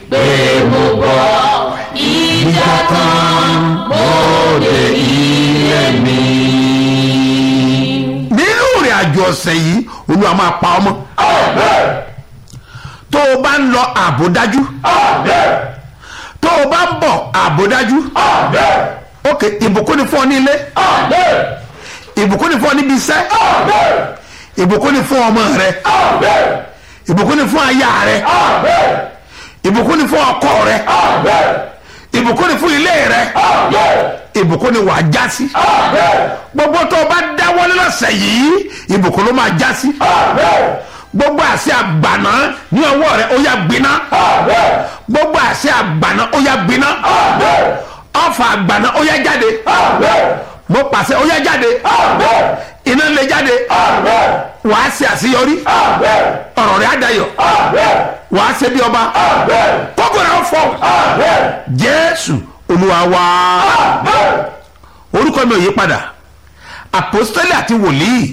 pé mo bọ̀ ìjà tán mo dé ilé mi. nínú ìrìn àjò ọ̀sẹ̀ yìí olúwa máa pa ọmọ tó o bá ń lọ ààbò dájú tó o bá ń bọ̀ ààbò dájú ok ìbùkún ni fún ọ ní ilé ìbùkún ni fún ọ níbi iṣẹ́ ìbùkún ni fún ọmọ rẹ ìbùkún ni fún aya rẹ ìbùkún ni fún ọkọ rẹ ìbùkún ni fún ilé rẹ ìbùkún ni wàá já sí gbogbo tó o bá dáwọ́lé lọ́sẹ̀ yìí ìbùkún ló máa já sí gbogbo àṣẹ àgbàná ní ọwọ́ rẹ ó yá gbiná gbogbo àṣẹ àgbàná ó yá gbiná ọfà àgbàná ó yá jáde mo pàṣẹ ó yá jáde iná lè jáde wàá ṣe àṣeyọrí ọ̀rọ̀ rẹ̀ á dayọ̀ wàá ṣe bí ọba kókò rẹ̀ ó fọ́ jésù olúwa wá orúkọ mi ò yí padà àpòstélì àti wòlíì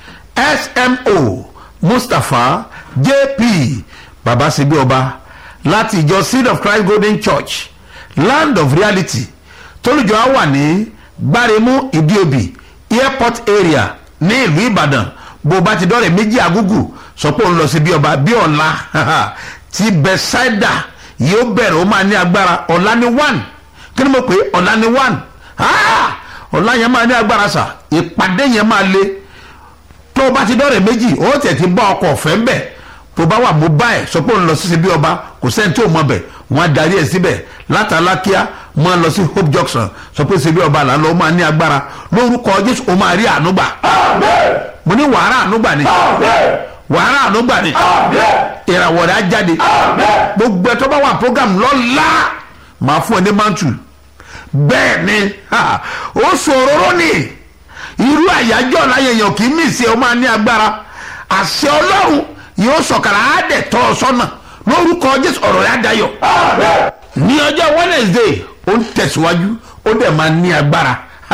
smo mustapha jp baba ṣe bí ọba láti ìjọ seed of christ golden church land of reality tólùjọ á wà ní gbáremú ìdíòbí airport area ní ìlú ìbàdàn bó bá ti dọ́rẹ̀ méjì agúgù sọ pé òun lọ sí bí ọba bí ọ̀la ti bẹ̀sáìdà yóò bẹ̀rẹ̀ ó máa ní agbára ọ̀la ní one kí ni mo pè é ọ̀la ní one ọ̀la yẹn máa ní agbára sà ìpàdé yẹn máa le tó o bá ti dọ́rẹ̀ méjì ó tẹ̀ ti bá ọkọ̀ ọ̀fẹ́ ń bẹ̀ tó bá wà mú báyìí sọ pé òun lọ sí sí bí ọba kò sẹ́ni tí ò mọ bẹ̀ wọ́n á darí ẹ̀ síbẹ̀ látàlákíá máa lọ sí hope junction sọ pé ṣe bí ọba là ń lọ ó máa ní agbára lórúkọ jésù ó máa rí ànúgbà mo ní wàhálà ànúgbà ni wàhálà ànúgbà ni ìràwọ̀ rẹ̀ á jáde gbogbo ẹ̀ tó bá wà program lọ́la máa fún ẹ ní mantu bẹ́ẹ̀ ni ó ṣòro ní irú àyájọ́ láyé èèyàn kì í mì sí ẹ ó máa ní agbára àṣẹ ọlọ́run yóò sọ̀kàrà á dẹ̀ tọ́ ọ sọ́nà lórúkọ jésù ọ̀rọ̀ rẹ̀ á dayọ̀ ní ọjọ́ wednesday ó ń tẹ̀síwájú ó dẹ̀ máa ní agbára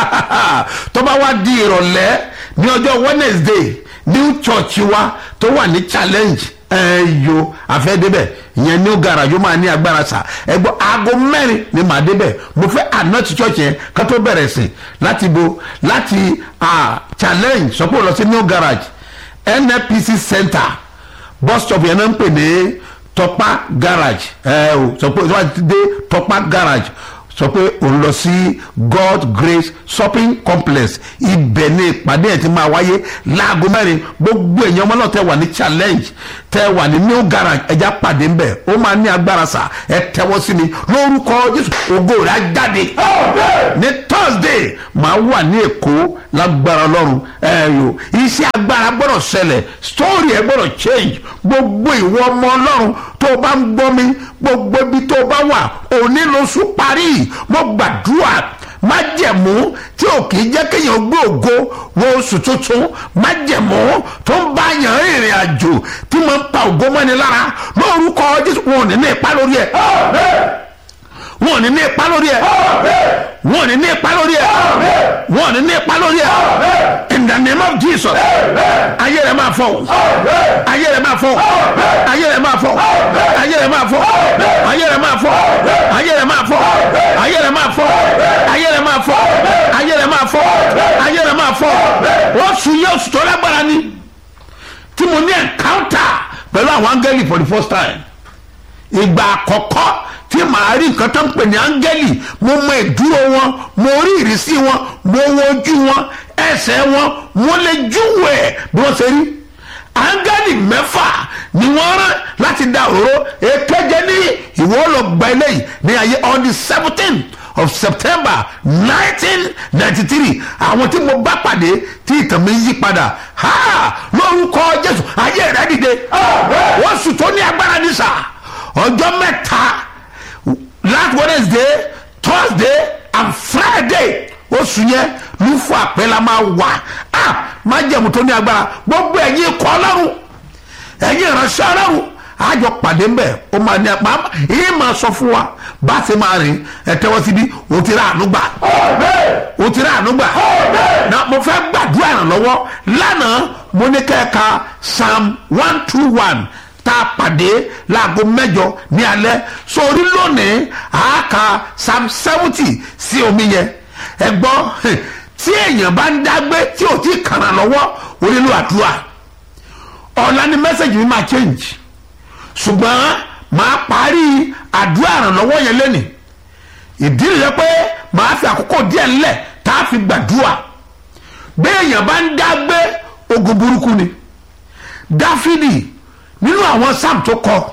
tó bá wá di ìrọ̀lẹ́ ní ọjọ́ wednesday new church wa tó wà ní challenge ẹyọ àfẹ́débẹ̀ ìyẹn new garage ó máa ní agbára sà ẹgbọ́ aago mẹ́rin ni màá débẹ̀ mo fẹ́ àná ti church yẹn ká tó bẹ̀rẹ̀ sí láti bo láti challenge sọ pé ó lọ sí new garage nnpc center bus stop yẹn náà ń pè ní tọpa garage ẹ o sọ pé wọ́n ti dé tọpa garage sọ pé òun lọ sí god grace shopping complex ibẹ̀ ni ìpàdé ẹ̀ ti máa wáyé láago mẹ́rin gbogbo èèyàn ọmọ náà tẹ wà ní challenge tẹ wà ní new garage ẹja pàdé ń bẹ̀ ó máa ní agbára sà ẹ tẹwọ́ sí mi lórúkọ jésù ògo rẹ̀ á jáde ní thursday máa wà ní èkó lágbára ọlọ́run ẹ yò iṣẹ́ agbára gbọ́dọ̀ ṣẹlẹ̀ story ẹ gbọ́dọ̀ change gbogbo ìwọ ọmọ ọlọ́run tó o bá ń gbọ́ mi gbogbo ibi tó o bá wà òní lóṣù parí mo gbàdúrà májẹ̀mú tí ò kì í jẹ́ kéèyàn gbé ògo wo oṣù tuntun májẹ̀mú tó ń bá yàn rìnrìn àjò tí mo ń pa ògo mọ́ni lára lórúkọ jésù wọn ò ní ní ipa lórí ẹ̀ wọn ò ní ní ipa lórí ẹ̀ wọn ò ní ní ipa lórí ẹ̀ wọn ò ní ní ipa lórí ẹ̀ in the name of jesus ayé rẹ̀ máa fọ́ ayé rẹ̀ máa fọ́ ayé rẹ̀ máa fọ́ ayé rẹ̀ máa fọ́ ayé rẹ̀ máa fọ́ ayé rẹ̀ máa fọ́ ayé rẹ̀ máa fọ́ ayé rẹ̀ máa fọ́ ayé rẹ̀ máa fọ́ ayé rẹ̀ máa fọ́ wọ́n sùn yóò sùn tó lágbára ni tí mo ní encounter pẹ̀lú àwọn áńgẹ́lì for the first time ìgbà àkọ́kọ́ tí màá rí nǹkan tó ń pè ní áńgẹ́lì mo mọ ìdúró wọn mo rí ìrísí wọn mo wo ojú wọn ẹsẹ̀ wọn mo lè júwèé bí wọ́n ṣe rí áńgẹ́lì mẹ́fà ni wọ́n rán láti da òróró èkéje ní ìwọ lọ gba eléyìí ní ayé on the seventeen of september nineteen ninety three àwọn tí mo bá pàdé tí ìtàn mi yí padà ha lórúkọ jésù ayé rẹ dìde wọ́n sùn tó ní agbára ní sà ọjọ́ mẹ́ta last wednesday thursday and friday oṣù yẹn ló fún àpẹẹlẹ máa wà á má jẹ̀mú tó ní agbára gbogbo ẹ̀yin ikọ̀ ọlọ́run ẹ̀yin ìránṣẹ́ ọlọ́run àjọ pàdé ń bẹ̀ ó máa ní apá yìí máa sọ fún wa bá a ti máa rìn ẹ tẹ́wọ́ síbi o ti rà àánú gbà o ti rà àánú gbà na mo fẹ́ gbàdúrà ìrànlọ́wọ́ lánàá mo ní kẹ́ẹ̀ka psalm one two one tá a pàdé láago mẹ́jọ ní alẹ́ sórí lónìí àáka psalm seventy sí omi yẹn ẹ gbọ́ tí èèyàn bá ń dágbé tí ò tí ì kàrà lọ́wọ́ ó nílò àdúrà ọ̀la ni mẹ́sẹ̀gì mi máa change ṣùgbọ́n màá parí àdúrà ìrànlọ́wọ́ yẹn lẹ́nìí ìdí nìyẹn pé màá fi àkókò díẹ̀ ńlẹ̀ tá a fi gbàdúrà béèyàn bá ń dágbé ogun burúkú ni dáfídì nínú àwọn sam tó kọ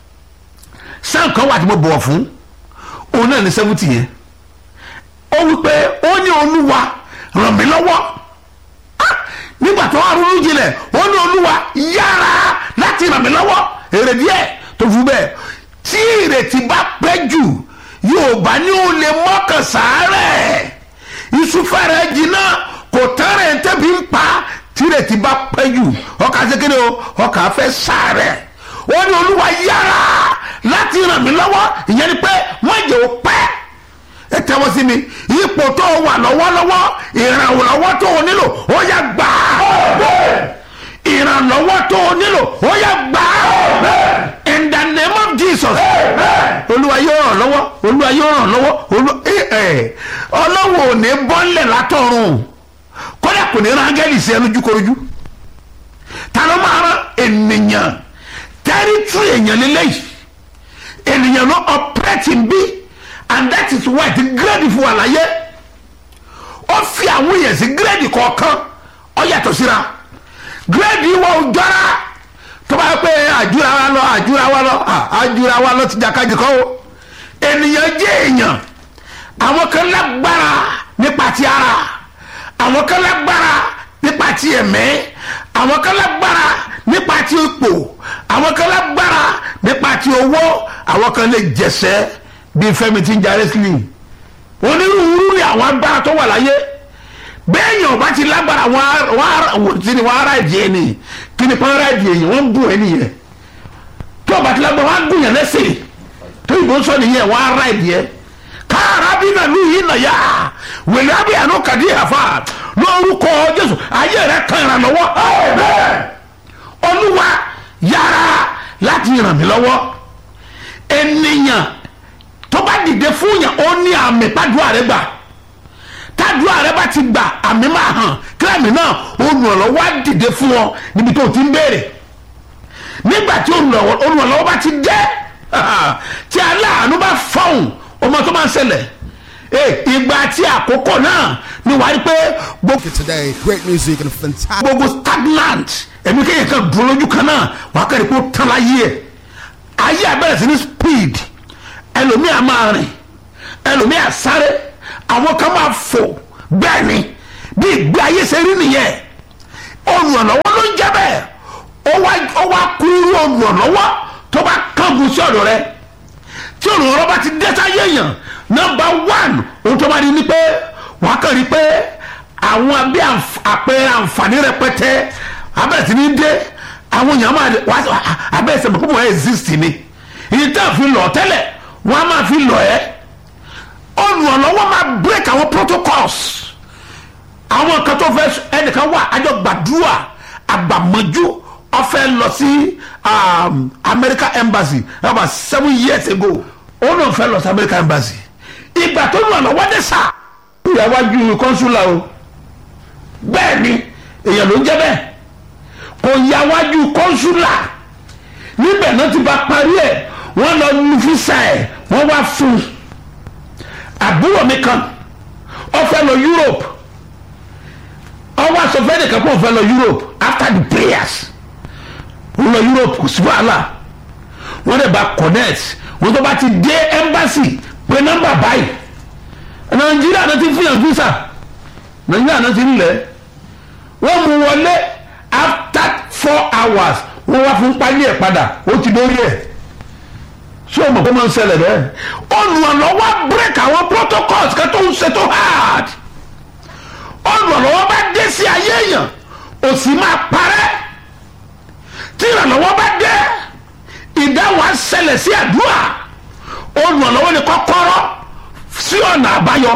sam kan wà tí mo bọ̀wọ̀ fún òun náà ní seventy yẹn ó wí pé ó ní olúwa ràn mí lọ́wọ́ Ah! nígbà tó wà ronú jinlẹ̀ ó ní olúwa yára láti ràn mí lọ́wọ́ èrè díẹ̀ tó fún bẹ́ẹ̀ tí ìrètí bá pẹ́ jù yóò bá ní o lè mọ́kàn sàárẹ̀ ìsúfẹ́rẹ́ jìnnà kò tẹ́rẹ̀ tẹ́bi ń pa tí ìrètí bá pẹ́ jù ọkà sékéde o ọkà fẹ́ sàárẹ̀ ó ní olúwa yára láti ràn mí lọ́wọ́ ìyẹn ni pé wọ́n jẹ́ o pẹ́ ẹ tẹ́wọ́ sí mi ipò tó o wà lọ́wọ́lọ́wọ́ ìrànlọ́wọ́ tó o nílò ó yá gbà á ìrànlọ́wọ́ tó o nílò ó yá gbà á in the name of jesus olúwa yóò ràn lọ́wọ́ olúwa yóò ràn lọ́wọ́ olú- ẹ- ẹ, ọlọ́wọ́ ò ní bọ́ńlẹ̀ látọ̀run kódà kò ní rángẹ́lì sí ẹnu jukorojú ta ló máa rán ènìyàn tẹ́rítírì èèyàn lélẹ́yìí ènìyàn ló ọ̀pẹ́rẹ́tì bí and that is why the grade fún àlàyé ó fi àwọn èèyàn sí grade kọ̀ọ̀kan ó yàtọ̀ síra grade wa ò jọra tó bá yẹ pé àjúra wa lọ àjúra wa lọ à, àjúra wa lọ ti jàkadì kọ́ o ènìyàn jẹ́ èèyàn àwọn kan lágbára nípa ti ara àwọn kan lágbára nípa ti ẹ̀mẹ́ àwọn kan lágbára nípa ti ipò àwọn kan lágbára nípa ti owó àwọn kan lè jẹsẹ́ bíi fẹ́mi tí ń ja wrestling onírúurú ni àwọn agbára tó wà láyé bẹ́ẹ̀yàn ọba ti lágbára wọn ti ni wọn ara ìdí ẹni kí ni pọ́nrán ìdí ẹ̀yìn wọ́n ń gùn ẹni yẹn tó ọba ti lágbára wọn á gùn yẹn lẹ́sẹ̀ tó ìbò sọ nìyẹn wọn ara ìdí ẹ káàrà bí náà ní yìí nà yá wèlé abiyànú kàdí àfa lórúkọ jésù ayé rẹ kan ìrànlọ́wọ́ olúwa yára láti ràn mí lọ́wọ́ ènìyàn tó bá dìde fún yàn ó ní àmì pàdúrà rẹ gbà tàdúrà rẹ bá ti gbà àmì máa hàn kílámì náà olùrànlọ́wọ́ á dìde fún ọ níbi tó o ti ń béèrè nígbà tí olùrànlọ́wọ́ bá ti dé tí aláàánú bá fọ̀hún ọmọ tó máa ń ṣẹlẹ̀ Eh, ìgbà tí àkókò náà ni wàá rí pé gbogbo today. Great music and fantastic. gbogbo stagnant ẹ̀mí kéèyàn kan dúró lójú kan náà wàá kẹ́rì kó tán láyé ẹ̀ ayé abẹ́rẹ́ sí ní speed ẹlòmíì á máa rìn ẹlòmíì á sáré àwọn kan máa fò bẹ́ẹ̀ ni bí ìgbé ayé ṣe rí nìyẹn olùrànlọ́wọ́ ló ń jẹ́ bẹ́ẹ̀ ó wá ó wá kú irú olùrànlọ́wọ́ tó bá kángun sí ọ̀dọ̀ rẹ tí olùrànlọ́wọ́ bá ti dé sáyé èèyàn nọmba one ohun tó bá di ni pé wàá kàn rí pé àwọn bí àǹf- àpẹẹrẹ àǹfààní rẹpẹtẹ abẹ́rẹ́ sí ní dé àwọn èèyàn máa wá abẹ́rẹ́ sẹ́mi kó mọ̀ ẹ́ exist ni ìyí tá a fi lọ tẹ́lẹ̀ wọ́n á máa fi lọ ẹ́ olùrànlọ́wọ́ máa break àwọn protocols àwọn kan tó fẹ́ ẹnìkan wà àjọ gbàdúrà àgbàmọ́jú ọ̀fẹ́ lọ sí um, American embassy about seven years ago ó náà fẹ́ lọ sí American embassy ìgbà tó lọ lọ́wọ́ dé sà ìyàwájú kọ́nsúlà o bẹ́ẹ̀ ni èèyàn ló ń jẹ́ bẹ́ẹ̀ kò yàwájú kọ́nsúlà níbẹ̀ náà ti bá parí ẹ̀ wọ́n lọ nu físà ẹ̀ wọ́n wá fún un àbúrò mi kan ó fẹ́ lọ Europe ọwọ́ àsọfẹ́ nìkan kó o fẹ́ lọ Europe after the prayers wọ́n lọ Europe kò sí wàhálà wọ́n dẹ̀ bá connect wọ́n tó bá ti dé embassy pé nọ́mbà báyìí Nàìjíríà náà ti fìyàn visa Nàìjíríà náà ti ń lẹ̀ wọ́n mú wọlé after four hours wọ́n wá fún pálí ẹ̀ padà ó ti dórí ẹ̀ ṣé o mọ̀ kó máa ń ṣẹlẹ̀ bẹ́ẹ̀ olùrànlọ́wọ́ break àwọn protocols kan tó ń ṣe tó hard olùrànlọ́wọ́ bá dé sí ayé èèyàn òsì máa parẹ́ tí ìrànlọ́wọ́ bá dé ìdáhùn á ṣẹlẹ̀ sí àdúrà olùrànlọ́wọ́ ni kọ́kọ́rọ́ sí ọ̀nà àbáyọ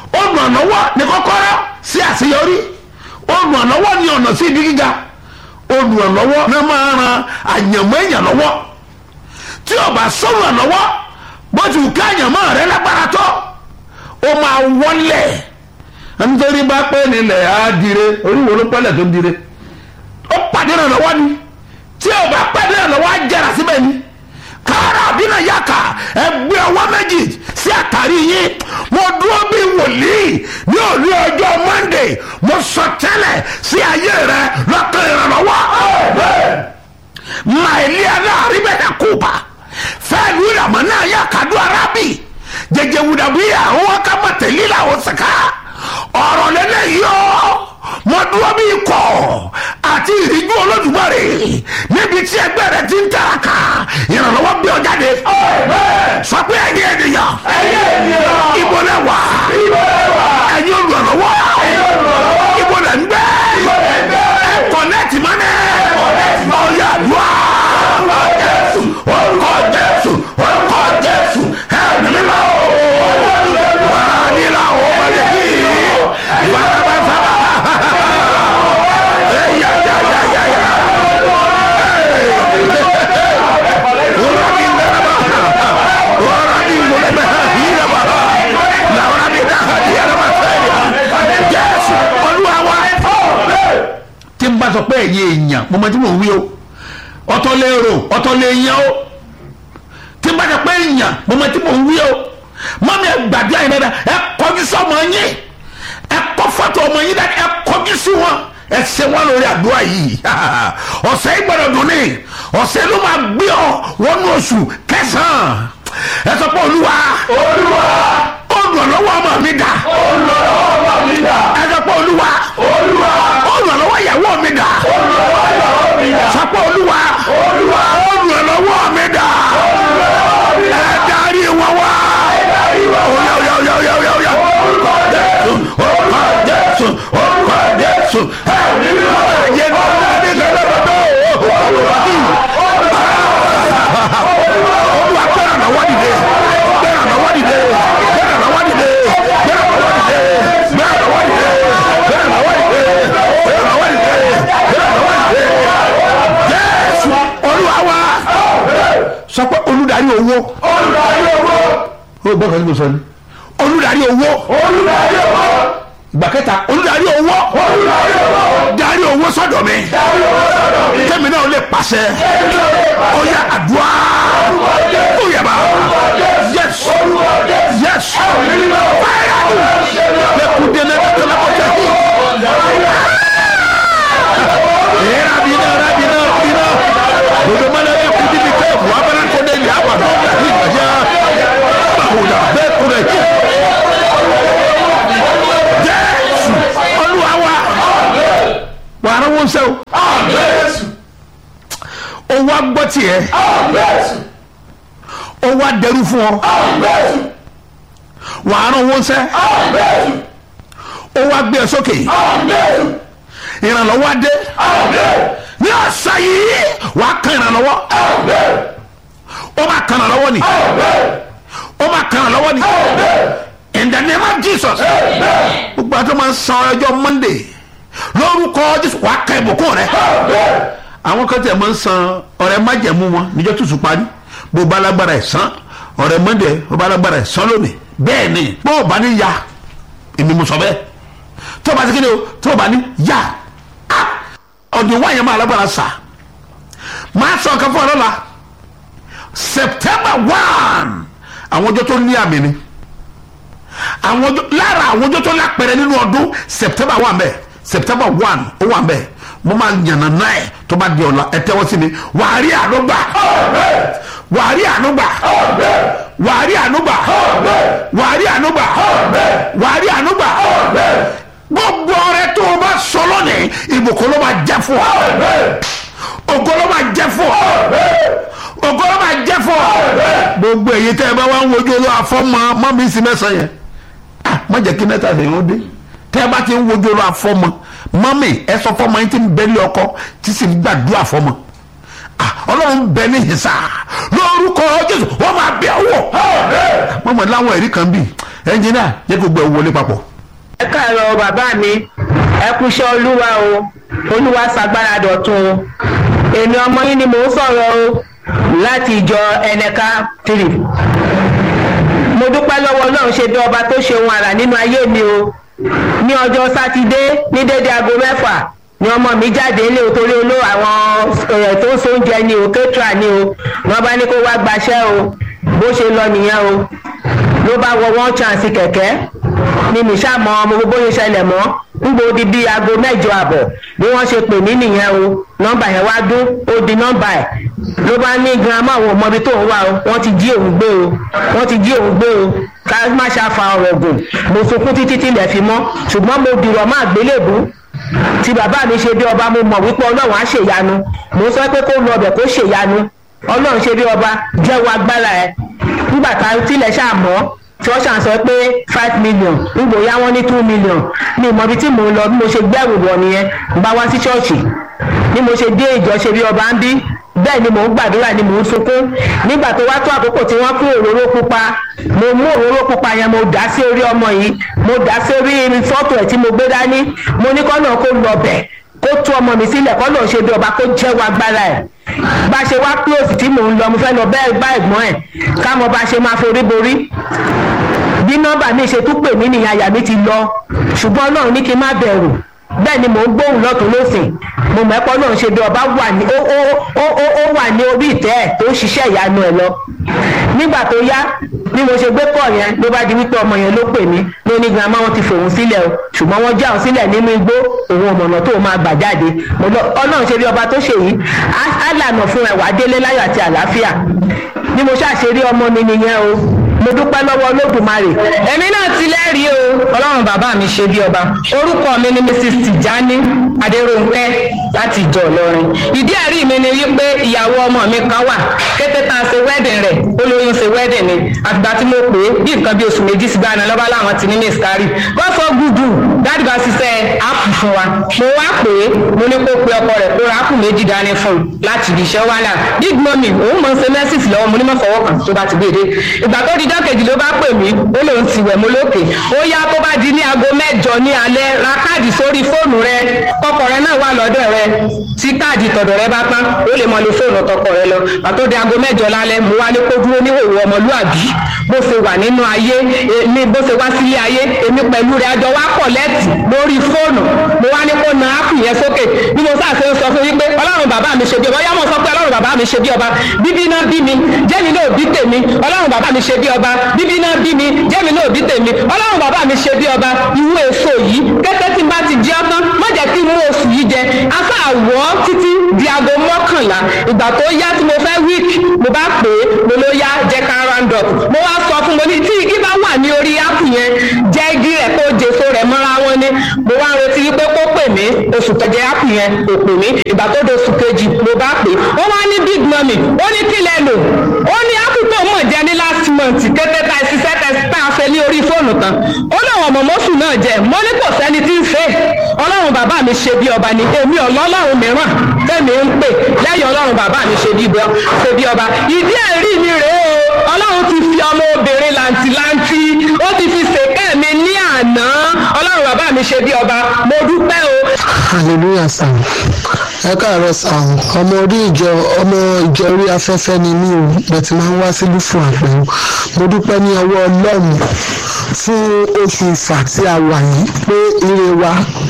olùrànlọ́wọ́ ni kọ́kọ́rọ́ sí àṣeyọrí olùrànlọ́wọ́ ni ọ̀nà sí ibi gíga olùrànlọ́wọ́ náà máa ran àyànmọ́ èèyàn lọ́wọ́ tí o bá sọ̀rọ̀ lọ́wọ́ bó ti wù ká àyànmọ́ rẹ lágbára tó o máa wọlé nítorí bá pẹ́ nílẹ̀ á dire oríwo ló pẹ́lẹ̀ tó ń dire ó pàdé rẹ̀ lọ́wọ́ ni tí o bá pàdé rẹ̀ lọ́wọ́ á jẹrà síbẹ̀ ni kára àbínà yàkà ẹgbẹ́ ọwọ́ méjì sí àtàrí yín mo dúró bí wòlíì ní òní ọjọ́ monday mo sọ tẹ́lẹ̀ sí ayé rẹ lọ́kàn ìrànlọ́wọ́ maelia náà rí bẹ́ẹ̀ kópa fẹ́ẹ́ lu ìràmọ́ náà yà kádùn arábì jẹjẹ wùdàbíyà wọn ká má tẹ̀lé làwọn sàká ọ̀rọ̀ lẹ́lẹ́yìí ọ́ mo dúró bí ikọ̀ àti ìrìjú olódùmarè níbi tí ẹgbẹ́ rẹ ti ń tàràkà ìrànlọ́wọ́ gbé ọ jáde sọ pé ẹ̀yin ènìyàn ibo lẹ wà ẹ̀yin olùrànlọ́wọ́ ibo lẹ ń gbé ẹ kọ̀nẹ́ẹ̀tì mọ́nẹ́ ọ̀yà àdúrà orúkọ jésù orúkọ jésù ẹ̀mí mímọ́ wàá nílà ọmọdé yìí wàá bá sábà. tí n bá sọ pé ẹ̀yin èèyàn mo mọ tí mò ń wí o ọ̀tọ̀ lè rò ọ̀tọ̀ lè yan o tí n bá sọ pé èèyàn mo mọ tí mò ń wí o mọ́mí ẹ gbàdúrà yín dáadáa ẹ kọjú sí ọmọ yín ẹ kọ́ fọ́tò ọmọ yín dáadáa ẹ kọjú sí wọn ẹ ṣe wọn lórí àdúrà yìí ọ̀sẹ̀ yìí gbọ́dọ̀ dùn ní ọ̀sẹ̀ ló máa gbé ọ wọnú oṣù kẹsàn-án ẹ sọ pé olúwa olúwa olùrànlọ́wọ́ ọmọ mi dà olùrànlọ́wọ́ ọmọ mi dà ẹ sọ pé olúwa olúwa olùrànlọ́wọ́ ìyàwó mi dà olùrànlọ́wọ́ ìyàwó mi dà sọ pé olúwa olúwa olùrànlọ́wọ́ mi dà ẹ darí wọn wá oya oya oya oya oya oya orúkọ jésù orúkọ jésù orúkọ jésù ẹ ní ayé náà ní kẹlẹ́bẹ̀tọ̀ olúwa olúwa gbẹ́ràn náà wá dìde gbẹ́ràn náà wá dìde gbẹ́ràn náà wá dìde gbẹ́ràn náà wá dìde gbẹ́ràn náà wá dìde gbẹ́ràn náà wá dìde gbẹ́ràn náà wá dìde gbẹ́ràn náà wá dìde jésù olúwa wá sọ pé olùdarí owó olùdarí owó ó gbọ́ kan tí mo sọ ni olùdarí owó olùdarí owó ìgbà kẹta olùdarí owó olùdarí owó darí owó sọ́dọ̀ mi darí owó sọ́dọ̀ mi kẹ́mi náà lè pàṣẹ ó yá àdúrà ó yá bá yes yes fire lẹ́kùn délé lẹ́kùn lẹ́kùn tẹ̀ era bina era bina bina dodo mana ye kuti bi kɛ wa bana ko de ya wa dɔn ka ti gbaja bawola bɛɛ kura yi jésù olúwa wa wàrà wọn sẹ́wọ́ àmẹ́sù ó wá gbọ́ tiẹ̀ àmẹ́sù ó wá dẹrú fún ọ àmẹ́sù wàrà wọn sẹ́ àmẹ́sù ó wá gbé ẹ sókè àmẹ́sù ìrànlọ́wọ́ adé àmẹ́ ní ọ̀sán yìí wàá kan ìrànlọ́wọ́ àmẹ́ ó máa kan ìrànlọ́wọ́ ni àmẹ́ ó máa kan ìrànlọ́wọ́ ni àmẹ́ in the name of jesus gbogbo àti máa ń san ọjọ́ monday lórúkọ jésù wàá ka ìbùkún rẹ àwọn kan tẹ̀ máa ń san ọ̀rẹ́ májẹ̀mú wọn níjọ́ tuntun parí bó bá lágbára ẹ̀ san ọ̀rẹ́ monday bó bá lágbára ẹ̀ san lónìí bẹ́ẹ̀ ni bó o bá ní ya èmi mo sọ bẹ́ẹ̀ tó o bá ti kéde o tó o bá ní ya ah, ọ̀dùn wáyé máa lágbára sà máa sọ ọ̀kan fún ọ lọ́la september one àwọn ọjọ́ tó ní àmì ni àwọn ọjọ́ lára àwọn ọjọ́ tó lápẹ̀rẹ̀ nínú ọdún september one bẹ́ẹ̀ september one ó wà bẹ́ẹ̀ mo máa yànnà náà ẹ̀ tó bá di ọ̀la ẹ tẹ́wọ́ sí mi wàá rí ànúgbà wàá rí ànúgbà wàá rí ànúgbà wàá rí ànúgbà wàá rí ànúgbà gbogbo ọrẹ tó o bá sọ lónìí ìbùkún ló máa jẹ fún ọ ògo ló máa jẹ fún ọ ògo ló máa jẹ fún ọ gbogbo èyí tẹ ẹ bá wá ń wojú olú afọmọ mọ mi sí mẹsàn yẹn ah má jẹ́ kí nẹta lè ń dé tẹ ẹ bá ti ń wojú olú afọmọ mọmi ẹ sọ fọmọ yín tí ń bẹ ní ọkọ tí sì ń gbàdúrà fọmọ ah ọlọ́run bẹ ní ìsà lórúkọ jésù wọ́n máa bẹ̀ wọ̀ mọ̀mọ́ láwọn ẹ̀rí kan bì ẹnjìnà jẹ́ kó gbẹ wọlé papọ̀. ẹ káàárọ̀ bàbá mi ẹ kúṣẹ́ olúwa o olúwa ṣàgbára dọ̀tun o èmi ọmọ yín ni mò ń sọ̀rọ̀ o láti ìjọ ẹnẹka three mo dúpẹ́ lọ́wọ́ ọlọ́run ṣe bí ọba tó ṣe ohun àrà nínú ayé mi o ní ọjọ́ sátidé ní dédé aago mẹ́fà ni ọmọ mi jáde ilé o torí olú àwọn ẹ̀ tó ń so oúnjẹ ni o kétra ni o wọ́n bá ní kó wá gbaṣẹ́ o bó ṣe lọ nìyẹn o ló bá wọ one chance kẹ̀kẹ́ ni mi ṣàmọ́ ọmọ gbogbo yẹn ṣẹlẹ̀ mọ́ ngbò di bíi aago mẹ́jọ àbọ̀ bí wọ́n ṣe pè mí nìyẹn o nọ́mbà yẹn wá dún ó di nọ́mbà ẹ̀ ló bá ní girama àwọn ọmọbi tó ń wá o wọ́n ti jí òun gbé o wọ́n ti jí òun gbé o ká má ṣàfà ọ̀rọ̀ gùn mo sunkún títí tilẹ̀ fi mọ́ ṣùgbọ́n mo dìrọ̀ má gbélébùú tí bàbá mi ṣe bí ọba mo mọ̀ wípé ọlọ́run á ṣèyanu mo sọ pé kó lọ ọbẹ̀ kó ṣèyanu ọlọ́run ṣe bí ọba jẹ́wọ́ agbára ẹ̀ nígbà tá tilẹ̀ ṣàmọ́ tí wọ́n ṣàn sọ pé five million nígbò yá wọ́n ní two million ní ìmọ̀bí tí mò ń lọ bí mo ṣe gbẹ́rù wọ̀ nìyẹn ń bá wá sí ṣọ́ọ̀ṣì bí mo ṣe dé ìjọ ṣe bí ọba ń bí bẹ́ẹ̀ ni mò ń gbàdúrà ni mò ń sunkún nígbà tó wá tó àkókò tí wọ́n fún òróró pupa mo mú òróró pupa yẹn mo dà sí orí ọmọ yìí mo dà sí orí fọ́tò ẹ̀ tí mo gbé dání mo ní kọ́ náà kó lọ bẹ̀ kó tú ọmọ mi sílẹ̀ kọ́ náà ṣe bí ọba kó jẹ́wọ́ agbára ẹ̀ bá ṣe wá close tí mò ń lọ mo fẹ́ lọ bẹ́ẹ̀ bá ẹ̀gbọ́n ẹ̀ ká mọ bá ṣe máa forí borí bí nọ́mbà mi ṣe tún pè mí nìyẹn àyà mi ti lọ ṣùgbọ́n náà ní kí n má bẹ̀rù bẹ́ẹ̀ ni mò ń gbóhùn lọ́tún lọ́sìn mo mẹ́pọ́ náà ṣe bí ọba wà ní ó ó ó ó ó wà ní orí ìtẹ́ ẹ̀ tó ń ṣiṣẹ́ ìyanu ẹ̀ lọ nígbà tó yá bí mo ṣe gbé pọ̀ yẹn ló bá di wípé ọmọ yẹn ló pè mí ló ní girama wọn ti fòun sílẹ̀ o ṣùgbọ́n wọ́n já òun sílẹ̀ nínú igbó òun ọ̀mọ̀nà tó máa gbà jáde ọlọ́run ṣe bí ọba tó ṣe yìí á lànà fún ẹ̀wà délé láyọ̀ àti àlàáfíà bí mo ṣàṣeré ọmọ mi nìyẹn o mo dúpẹ́ lọ́wọ́ olódùmarè. èmi náà ti lẹ́rìí o ọlọ́run bàbá mi ṣe bí ọba orúkọ mi ni mrs tijani adéròǹpẹ́ láti ìjọ ìlọrin ìdí ẹ̀rí mi ni wípé ìyàwó ọmọ mi kan wà kété tá a ṣe wedding rẹ̀ olóyún ṣe wedding ni àtìgbà tí mo pè é bí nǹkan bí oṣù méjì sí gbàna lọ́ba láwọn ti ní miscarry wọ́n sọ gúdù dáàdì bá ṣiṣẹ́ áàpù fún wa mo wá pè é mo ní kó pe ọkọ rẹ̀ kó ra áàpù méjì dání fún un láti ibi iṣẹ́ wàhálà big mummy òun mọ̀ ń ṣe mẹ́sìsì lọ́wọ́ mo ní mọ̀ fọwọ́ kan tó bá ti gbé e dé ìgbà tó di ọjọ́ kejì ló bá pè mí ó lóun ti wẹ̀ mọ́ lókè ó yá tó bá di ní aago mẹ́jọ ní alẹ́ ra káàdì sórí fóònù rẹ kọkọ rẹ náà wà lọ́dọ̀ rẹ tí káàdì tọ̀dọ̀ rẹ bá tán ó lè mọ lo fóònù tọkọ rẹ lọ pàtó di aago mẹ́jọ lálẹ́ mo wá ní kó dúró níhòòhò ọmọlúàbí bó ṣe wà nínú ayé ní bó ṣe wá sílé ayé èmi pẹ̀lú rẹ àjọ wá pọ̀ lẹ́tì lórí fóònù mo wá ní kó na áàpù yẹn sókè bí mo sáà ṣe ń sọ fún yín pé ọlọ́run bàbá mi ṣe bí ọba yá mo sọ pé ọlọ́run bàbá mi ṣe bí ọba bíbí náà bí mi jẹ́mi náà bí tèmi ọlọ́run bàbá mi ṣe bí ọba bíbí náà bí mi jẹ́mi náà bí tèmi ọlọ́run bàbá mi ṣe bí ọba ìwé èso yìí kété tí n bá ti jẹ́ ọtán má jẹ́ kí n mú oṣù yìí jẹ afẹ́ àwọ̀ títí di aago mọ́kànlá ìgbà tó yá tí mo fẹ́ wíìkì mo bá pè é mo ló yá jẹ́ ká round up mo wá sọ fún mo ní tí igi bá wà ní orí áàpù yẹn jẹ́ igi rẹ̀ kó jèso rẹ̀ mọ́ra wọn ni mo wá retí wípé kó pè mí oṣù kẹjẹ áàpù yẹn kò pè mí ìgbà tó di oṣù kejì mo bá pè é ó wá ní big mummy ó ní kílẹ̀ lò ó ní áàpù tó mọ̀ jẹ́ ní last month kété tá a ṣiṣẹ́ tá a fẹ́ ní orí fóònù tán ó láwọn ọmọ mọ́sù náà jẹ mo ní kò sẹ́ni tí ń ṣe ọlọ́run bàbá mi ṣe bí ọba ni èmi ọlọ́run mìíràn tẹ́mi ń pè lẹ́yìn ọlọ́run bàbá mi ṣe bí ọba ìdí ẹ̀rí mi rèé o ọlọ́run ti fi ọmọ obìnrin làǹtìlanti ó ti fi ṣèkẹ́ mi ní àná ọlọ́run bàbá mi ṣe bí ọba mo dúpẹ́ o. hallelujah sam ẹ káàárọ̀ sam ọmọ orí ìjọ ọmọ ìjọ orí afẹ́fẹ́ ni mí o bẹ̀tì máa ń wá sílùú fún àpẹ̀wò mo dúpẹ́ ní ọwọ́ ọlọ́run fún oṣù ìfà tí a wà yìí pé ire wa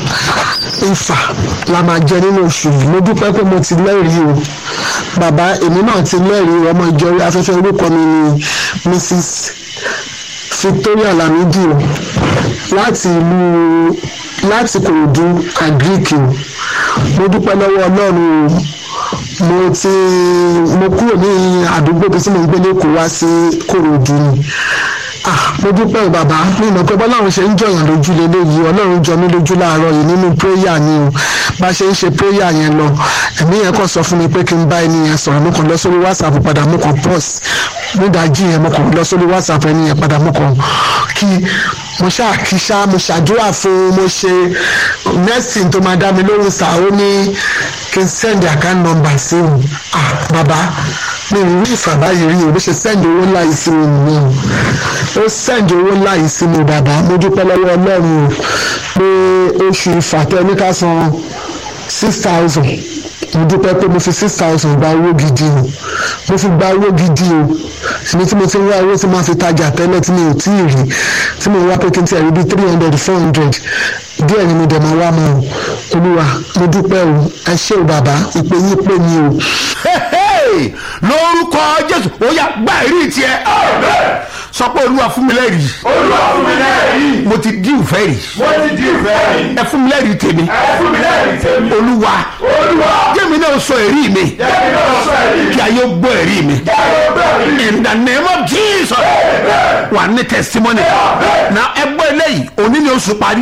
ìfà la máa jẹ nínú oṣù yìí mo dúpẹ́ pé mo ti lẹ́rìí o bàbá èmi náà ti lẹ́rìí ọmọ ìjọ orí afẹ́fẹ́ orúkọ mi ni mrs victoria lamidi o láti ìlú láti kòròdú àgíríkì o mo dúpẹ́ lọ́wọ́ ọlọ́run o mo ti mo kúrò ní àdúgbò bí tí mo ń gbé lẹ́kọ̀ọ́ wá sí kòròdú ni ah mo dúpẹ́ o bàbá mi mọ̀ pé bọ́láwọn ṣe ń jọyàn lójú lélẹ́yìí ọlọ́run jọ mí lójú láàárọ̀ yìí nínú péyà ni o bá ṣe ń ṣe péyà yẹn lọ ẹ̀mí yẹn kàn sọ fún mi pé kí n bá ẹni yẹn sọ̀rọ̀ mo kàn lọ sórí whatsapp padà mo kàn pause nídàájí yẹn mo kàn lọ sórí whatsapp ẹni yẹn padà mo kàn kí mo ṣáà kí ṣá mo ṣàdúrà fún mo ṣe nursing tó máa dá mi lóhùn sá ó ní kí n send account number sí òun ah bàbá mi ò rí ìfàbáyé rí o bó ṣe send owó ńlá yìí sí mi nìyẹn o ó sẹ́ǹdì owó ńlá yìí sí mi bàbá mo dúpẹ́ lọ́wọ́ ọlọ́run o pé oṣù ìfàtẹ́ ní ká san six thousand mo dúpẹ́ pé mo fi six thousand gba owó gidi o mo fi gba owó gidi o èmi tí mo ti ń wá owó tí máa fi tajà tẹ́lẹ̀ tí mi ò tí ì rí tí mo wá pé kí n ti ẹ̀rí bíi three hundred four hundred díẹ̀ ni mo dẹ̀ máa wá mọ́ o olúwa mo dúpẹ́ o ẹ ṣé o bàbá ìpè yín pè mí o. Hey, lórúkọ jésù ó yá gbá ìrí tiẹ̀ sọ pé olúwa fún mi lẹ́rìí olúwa fún mi lẹ́rìí mo ti dí ìfẹ́ rí mo ti di ìfẹ́ rí ẹ fún mi lẹ́rìí tèmi ẹ fún mi lẹ́rìí tèmi olúwa olúwa jẹ́mi náà sọ èrí mi jẹ́mi náà sọ èyí kí ayé gbọ́ èrí mi jáde bẹ́ẹ̀ rí in the name of jesus wà ní testimony na ẹgbẹ́ eléyìí òní ni oṣù parí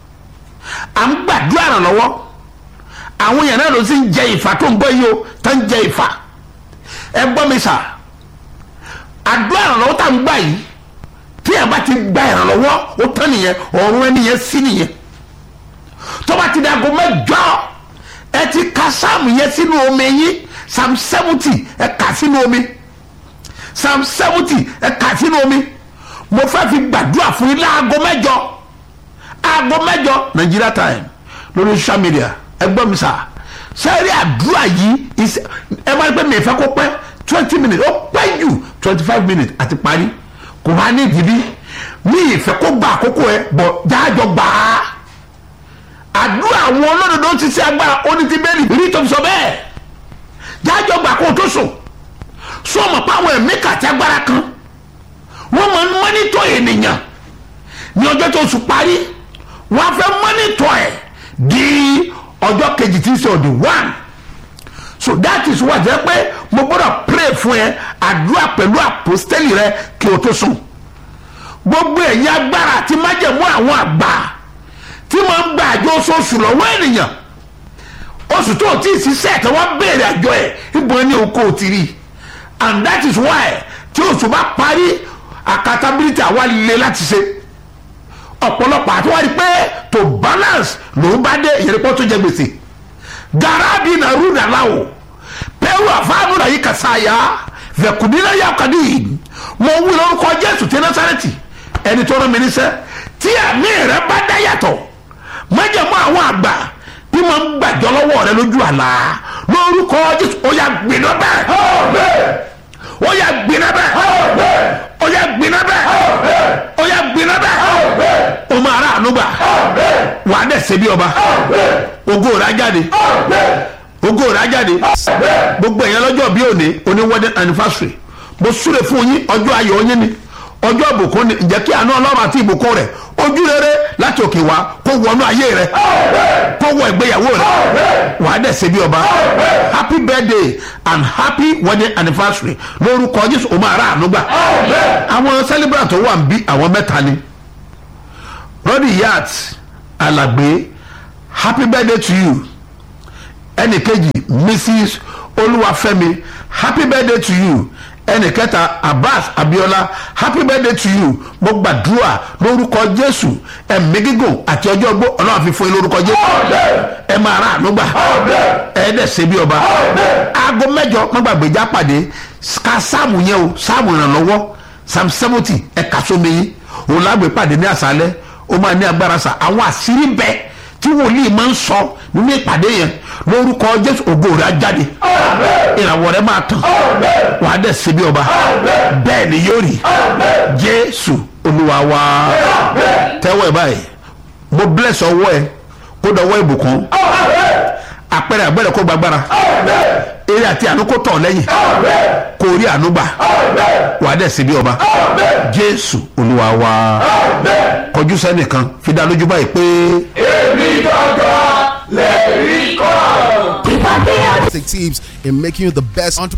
à ń gbàdúrà ràn lọ́wọ́ àwọn èèyàn náà ló sì ń jẹ ìfà tó ń gbọ́ yìí o tó ń jẹ ìfà ẹ gbọ́ mi sà àdúrà ìrànlọ́wọ́ tá à ń gbà yìí tí ẹ bá ti gba ìrànlọ́wọ́ ó tán nìyẹn ọ̀run ẹni yẹn sí nìyẹn tó bá ti di aago mẹ́jọ ẹ ti ka sáàmù yẹn sínú omi yín psalm seventy ẹ kà sínú omi psalm seventy ẹ kà sínú omi mo fẹ́ fi gbàdúrà fún yín láago mẹ́jọ aago mẹ́jọ Nigeria time lórí social media ẹ gbọ́ mi sà sẹ́rí àdúrà yìí is- ẹ máa ń pẹ́ mi ìfẹ́ kó pẹ́ twenty minutes ó pẹ́ jù twenty five minutes àti parí kò wá ní ìdíbí mi ìfẹ́ kó gba àkókò ẹ bọ̀ jáàjọ gbà á àdúrà àwọn olódodo ti ṣe agbára oní ti bẹ́ẹ̀lì rí tó fi sọ bẹ́ẹ̀ jáàjọ gbà kó o tó sùn sọmọ pa àwọn ẹ̀mí kàtí agbára kan wọ́n máa ń mọ́nítọ̀ ènìyàn ní ọjọ́ tó sùn parí wọ́n á fẹ́ mọ́nítọ̀ ẹ̀ di ọjọ́ kejì tí ń ṣe ọ̀dì one so that is why jẹ́ pé mo gbọ́dọ̀ pray fún ẹ àdúrà pẹ̀lú àpòstẹ́lì rẹ kí o tó sùn gbogbo ẹ̀yin agbára àti májẹ̀mú àwọn àgbà tí máa ń gba àjọ oṣooṣù lọ́wọ́ ènìyàn oṣù tó o ti ṣiṣẹ́ tí wọ́n béèrè àjọ ẹ̀ ìbọn ní oko ti rí and that is why tí oṣù bá parí accountability àwa le láti ṣe ọ̀pọ̀lọpọ̀ àti wá rí pé to balance lòún bá dé ìyẹnìpọ̀ tó jẹ gbèsè garabi na ruda lawo pẹ̀lú àfáànù náà yìí kàsá ya vẹ̀kùnínà yà kàdí mo wí lórúkọ jésù tí násàrẹ́tì ẹni tó rán mi níṣẹ́ tí àmì rẹ bá dá yàtọ̀ májèmọ́ àwọn àgbà tí mo ń gbàjọ́ lọ́wọ́ rẹ lójú àlá lórúkọ jésù ó yà gbiná bẹ́ẹ̀ ó yà gbiná bẹ́ẹ̀ ó yà gbiná bẹ́ẹ̀ ó yà gbiná bẹ́ẹ̀ ó máa rà ànúgbà wà á dẹ̀ ṣe bí ọba ògo rẹ̀ á jáde ògo rẹ̀ á jáde gbogbo èèyàn lọ́jọ́ bí òní òní wedding anniversary mo súre fún yín ọjọ́ ayọ̀ yín ni ọjọ́ ìbùkún ni ǹjẹ́ kí àánú ọlọ́run àti ìbùkún rẹ̀ ojú rere láti òkè wá kó wọnú ayé rẹ̀ kó wọ ìgbéyàwó rẹ̀ wà á dẹ̀ ṣe bí ọba happy birthday and happy wedding anniversary lórúkọ jésù o máa rà àánú gbà àwọn celebrant tó wà ń bí àwọn mẹ́ta ni rọ́dì yat alàgbé happy birthday to you ẹnì kejì mrs olúwafẹ́mi happy birthday to you ẹnì kẹta abbas abiola happy birthday to you mo gbàdúrà lórúkọ jésù ẹ̀mí gígùn àti ọjọ́ ogbó ọlọ́run fi fún yín lórúkọ jésù ẹ máa rà àánú gbà ẹ dẹ̀ ṣe bí ọba aago mẹ́jọ má gbàgbé já pàdé ká sáàmù yẹn o sáàmù ìrànlọ́wọ́ psalm seventy ẹ kà sómi yín òun lágbè pàdé ní àṣálẹ́ ó máa ní agbára sa àwọn àṣírí bẹ́ẹ̀ tí wòlíì máa ń sọ nínú ìpàdé yẹn lórúkọ jésù ògo rẹ̀ á jáde ìràwọ̀ rẹ̀ máa tàn wà á dẹ̀ ṣe bí ọba bẹ́ẹ̀ ni yóò rí jésù olúwa wa tẹ́wọ́ ẹ̀ báyìí mo bless ọwọ́ ẹ kó dọwọ́ ìbùkún àpẹẹrẹ àgbẹ̀rẹ̀ kó gbàgbára eré àti àánú kó tọ̀ lẹ́yìn kó rí àánú gbà wà á dẹ̀ ṣe bí ọba jésù olúwa wa kọjú sẹ́nìkan fi dá lójú báyìí pé. èmi gangan lè rí kọ́. Teams in making you the best entrepreneur.